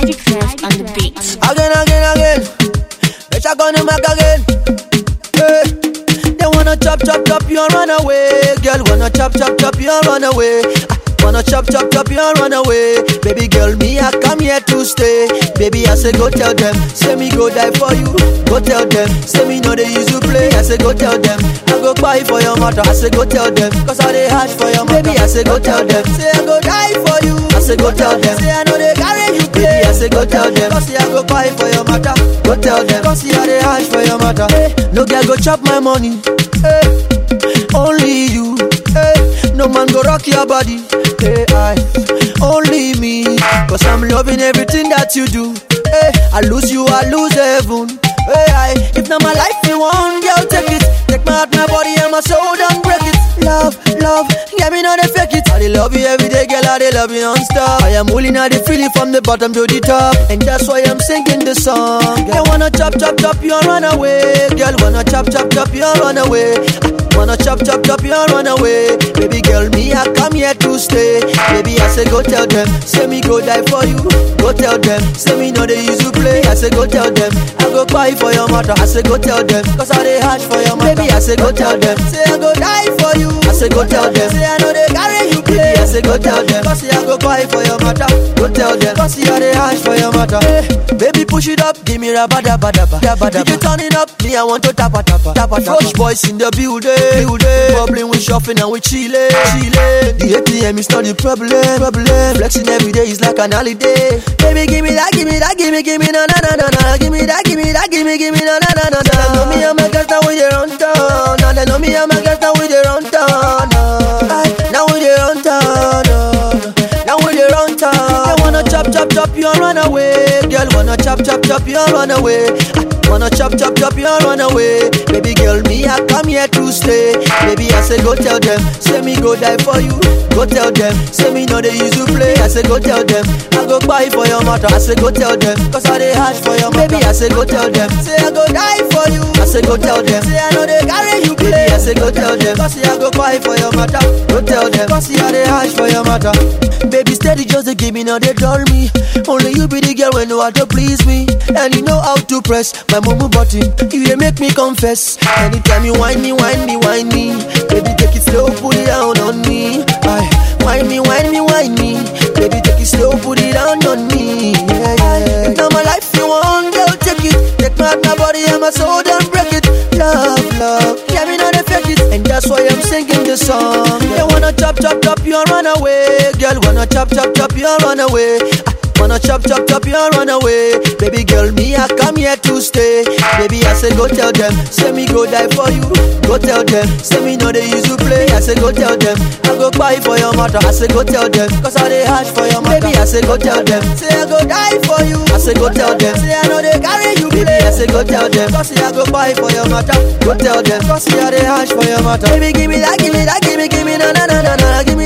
Magic Fest on the beat. Again, again, again. Bitch, I gonna make again. Hey. They wanna chop, chop, chop you and run away. Girl, wanna chop, chop, chop you and run away. Ah, Wanna chop, chop, chop you and run away. Baby girl, me, I come here to stay. Baby, I say, go tell them. Say me go die for you. Go tell them. Say me know they use to play. I say, go tell them. I go buy for your mother. I say, go tell them. Cause I they hard for your mother. Baby, I say, go tell them. Say, I go die for you. I say, go tell them. Say, I know they carry you play. Baby, I say, go tell them. Cause I go buy for your mother. Go tell them. Cause I they hard for your mother. Hey, no girl go chop my money. Hey, only you. Hey, no man go rock your body. Hey, I only me. Cause I'm loving everything that you do. Hey, I lose you, I lose heaven. Hey, I, if not my life you want, girl, take it. Take my heart, my body, and my soul, don't break it. Love, love, get me not fake it. I dey love you every day, girl, I dey love you non-stop. I am holding out the feeling from the bottom to the top. And that's why I'm singing the song. They wanna chop, chop, chop you and run away. Girl, wanna chop, chop, chop you and run away. Wanna chop, chop, chop you and run away. Baby girl, me, I come here to stay. Baby, I say, go tell them. Say me go die for you. Go tell them. Say me know they use to play. I say, go tell them. I go buy for your mother. I say, go tell them. Cause I they hard for your mother. Baby, I say, go tell them. Say, I go die for you. I say, go tell them. Say, I know they carry you play. Baby, I say, go tell them. Cause I go buy for your mother. Go tell them. Cause I they hard for your mother. Hey, baby, push it up. Give me rabba dabba dabba. Dabba dabba. You turn it up. Me, I want to tappa tappa. Tappa tappa. Fresh boys in the building. Building. Bubbling, we shopping and we chilling. Chilling. The ATM is not the problem. Problem. Flexing every day is like an holiday. Baby, give me that, give me that, give me, give me na na na na na. Give me that, give me that, give me, give me na na na na na. Now know me and my girls now we dey run town. Now they know me and my girls now we dey run town. Aye, Now we dey run town. Now we dey run town. They wanna chop, chop, chop you and run away. Girl wanna chop, chop, chop you and run away. Ah, Wanna chop, chop, chop you and run away. Baby girl, me I come here to stay. Baby I say go tell them. Say me go die for you. Go tell them. Say me know they use to play. I say go tell them. I go buy for your mother. I say go tell them. Cause I they hard for your mother. Baby I say go tell them. Say I go die for you. I say go tell them. Say I know they carry you play. Baby I say go tell them. Cause I go buy for your mother. Go tell them. Cause I they hard for your mother. Baby steady just to give me now they dull me. Only you be the girl when know how to please me. And you know how to press my mumu button. You they make me confess. Anytime you whine me, whine me, whine me. Baby take it slow, put it down on me. Aye. Whine me, whine me, whine me. Baby take it slow, put it down on me. Yeah, yeah. Now my life you want, girl, take it. Take my heart, my body and my soul, don't break it. Love, love, yeah, me know they fake it. And that's why I'm singing the song. They wanna chop, chop, chop you and run away. Girl, wanna chop, chop, chop you and run away. Ah, Wanna chop, chop, chop you and run away. Baby girl, me, I come here to stay. Baby, I say, go tell them. Say me go die for you. Go tell them. Say me know they use to play. I say, go tell them. I go buy for your mother. I say, go tell them. Cause I they hard for your mother. Baby, I say, go tell them. Say, I go die for you. I say, go tell them. Say, I know they carry you play. Baby, I say, go tell them. Cause I go buy for your mother. Go tell them. Cause I they hard for your mother. Baby, give me that, give me that, give me, give me, na na na na na. Give me